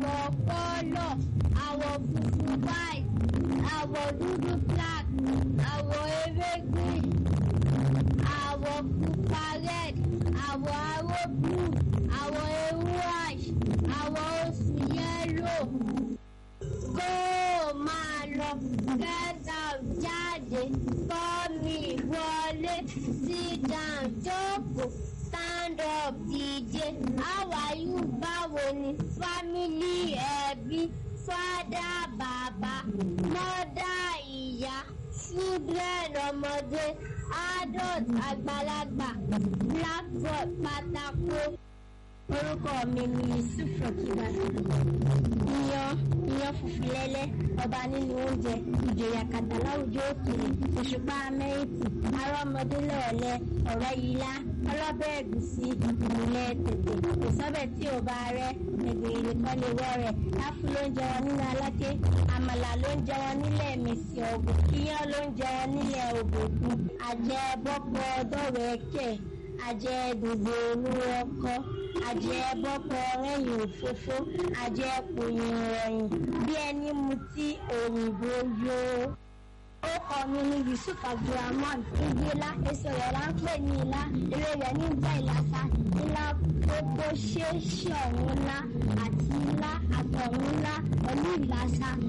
àwọ̀ kọ́lọ̀ àwọ̀ funfun white àwọ̀ dúdú black àwọ̀ ewé green àwọ̀ pupa red àwọ̀ aró blue àwọ̀ ewu ash àwọ̀ oṣù yellow kó o máa lọ get out jáde kọ́mi wọlé sit down jókòó stand up dìde how are you báwo ni family ẹbí fada bàbá mọ́dà ìyá children ọmọdé adult àgbàlagbà blackboard pátákó. orúkọ mi ni yusuf rọkìbá iyán iyán funfun lẹ́lẹ́ ọba nínú oúnjẹ ìjòyè àkàtà láwùjọ òkèèrè òṣùpá amẹ́ríkì arọ́mọdé lọ́ọ̀lẹ́ ọ̀rẹ́ yìlá ọlọ́bẹ̀ ẹ̀gúsí ìmùlẹ̀ tètè kò sọ́bẹ̀ tí ò bá rẹ́ ẹ̀gbìrì nìkan lè wọ́ rẹ̀ láfù ló ń jẹ wọn nínú aláké àmàlà ló ń jẹ wọn nílẹ̀ mèsì ọ̀gbìn iyán ló ń jẹ wọn nílẹ̀ òbòkun àjẹ bọ́pọ̀ dọ́wẹ́kẹ̀ àjẹ gbogbo olúwo ọkọ àjẹ bọ́pọ̀ rẹ́yìn òfófó àjẹ pòyìn rẹ̀yìn bí ẹni mutí òyìnbó yó. ó kọ mi ní yusuf abdulrahman igi ilá èso rẹ̀ là ń pè ní ilá eré rẹ̀ ní jẹ́ ìlàsà ilá gbogbo ṣeéṣe ọ̀hún ńlá àti ilá àtọ̀hún ńlá pẹ̀lú ìlàsà